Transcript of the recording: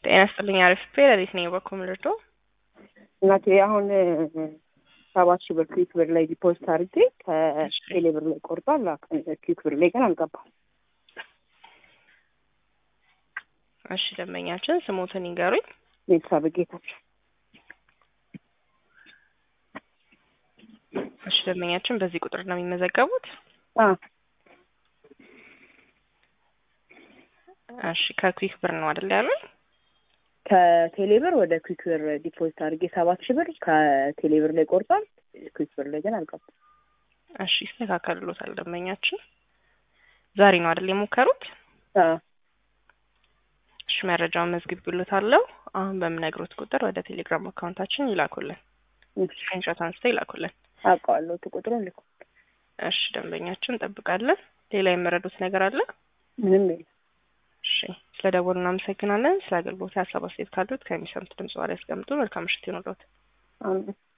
ጤና ይስጥልኝ። አሪፍ ፔረዲት ነኝ በኩል ልርዶ እናቴ አሁን ሰባት ሺህ ብር ክዊክ ብር ላይ ዲፖዚት አድርጌ ከቴሌ ብር ላይ ቆርጧል። ክዊክ ብር ላይ ግን አልገባም። እሺ ደንበኛችን ስሞትን ይንገሩኝ። ቤተሰብ ጌታቸው እሺ ደንበኛችን በዚህ ቁጥር ነው የሚመዘገቡት? አ እሺ ከኩዊክ ብር ነው አይደል ያሉኝ? ከቴሌ ብር ወደ ክዊክ ብር ዲፖዚት አድርጌ ሰባት ሺህ ብር ከቴሌ ብር ላይ ቆርጧል። ክዊክ ብር ላይ ግን አልገባም። እሺ ይስተካከልሎታል። ደንበኛችን ዛሬ ነው አይደል የሞከሩት? አ እሺ መረጃውን መዝግቤልዎታለሁ። አሁን በምነግሮት ቁጥር ወደ ቴሌግራም አካውንታችን ይላኩልን። ስክሪንሾት አንስተው ይላኩልን። አውቀዋለሁ ቁጥሩን ልኩ። እሺ ደንበኛችን እንጠብቃለን። ሌላ የመረዱት ነገር አለ? ምንም የለም። እሺ ስለ ደወሉ እናመሰግናለን። ስለ አገልግሎት ሀሳብ አስተያየት ካሉት ከሚሰሙት ድምጽ ላይ ያስቀምጡ። መልካም ምሽት ይሁንልዎት። አሜን።